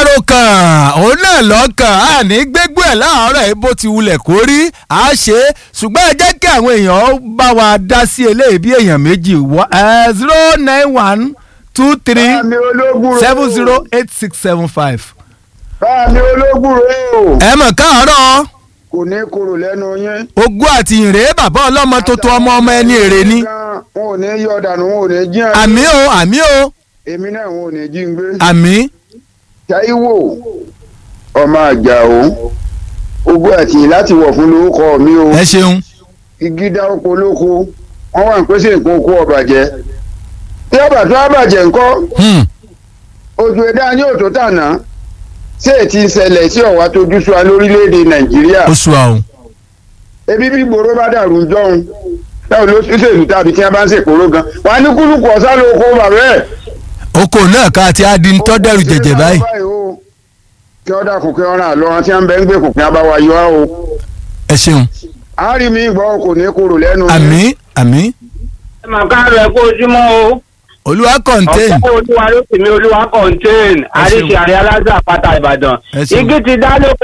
kàn òun náà lọ́kàn á ní gbégbó ẹ̀ láàárọ̀ ẹ̀ bó ti wulẹ̀ kó rí á ṣe é ṣùgbọ́n ẹ jẹ́ kí àwọn èèyàn bá wa dá sí eléyìí bí èèyàn méjì zero nine one two three Báàmì ológun seven zero eight six seven five. Báàmì ológun rè o. ẹ mọ̀ káàárọ̀ Kò ní korò lẹ́nu yín. ogún àti ìrè bàbá ọlọ́mọ tuntun ọmọ ọmọ ẹni èrè ni Wọn ò ní yọ dànù, wọn ò ní jí àná. àmì o àmì o Èmi náà wọn ò ní jí ń gbé. àmì Táíwò ọmọ àjàó ogún àti láti wọ̀ fún lórúkọ mi o. ẹ ṣeun igi dá oko lóko wọ́n wà ń pèsè nǹkan oko ọ̀bàjẹ́. Tí ọba tó ọbàjẹ́ ńkọ́ Hmm. ojú ẹ̀dá ní òtó tànà ṣé ètí ìṣẹ̀lẹ̀ sí ọ̀wá tó dúṣọ́ wa lórílẹ̀‐èdè Nàìjíríà. ó sùn àwọn. ebi bí gbòòrò bá dàrú jọ̀hún táwọn olóṣèlú tàbí tí wọ́n bá ń ṣèkóró gan wà á ní kúlùkù ọ̀sán ló kó bàbá ẹ̀. oko náà ká ti á di tọ́ dẹ̀rù jẹ̀jẹ̀ báyìí. kí ọ́ dàkún kí ọ́ ràn án lọ́wọ́ tí wọ́n bẹ ń gbé kùnkùn abáwa yọ á o. ẹ ṣeun a rí mi gbọ́ kò ní kúrò lẹ́nu. àmì àmì ẹ mà káàárọ̀ ẹ kó ojúmọ́ o. olúwa contain ọ̀pọ̀ olúwa ló sì mí olúwa contain àríṣe àrẹ alájà àpáta ìbàdàn. Ẹ ṣeun. igi ti dá lóko